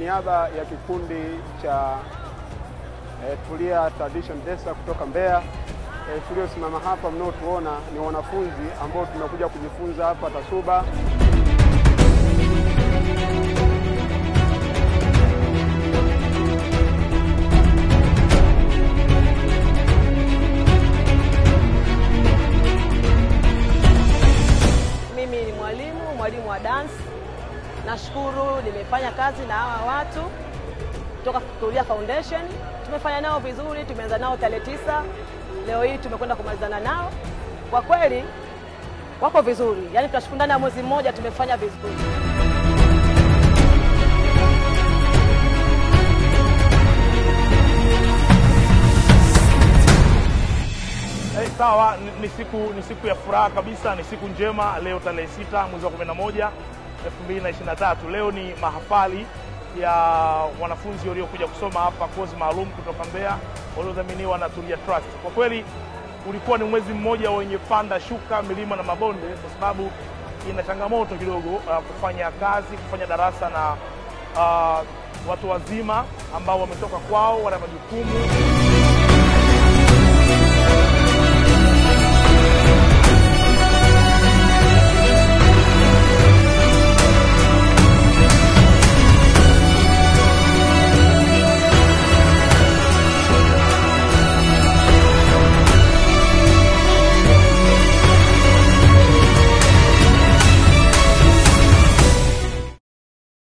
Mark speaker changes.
Speaker 1: niaba ya kikundi cha eh, Tulia Tradition Desa kutoka Mbeya eh, tuliosimama hapa mnaotuona ni wanafunzi ambao tumekuja kujifunza hapa TASUBA.
Speaker 2: Mimi ni mwalimu, mwalimu wa dance. Nashukuru nimefanya kazi na hawa watu kutoka Tulia Foundation. Tumefanya nao vizuri, tumeanza nao tarehe tisa. Leo hii tumekwenda kumalizana nao. Kwa kweli wako vizuri, yaani tunashukuru ndani ya mwezi mmoja tumefanya vizuri.
Speaker 3: Eh, sawa ni, ni siku ni siku ya furaha kabisa, ni siku njema. Leo tarehe sita mwezi wa 11 2023. Leo ni mahafali ya wanafunzi waliokuja kusoma hapa kozi maalum kutoka Mbeya waliodhaminiwa na Tulia Trust. Kwa kweli ulikuwa ni mwezi mmoja wenye panda shuka, milima na mabonde, kwa sababu ina changamoto kidogo uh, kufanya kazi, kufanya darasa na uh, watu wazima ambao wametoka kwao, wana majukumu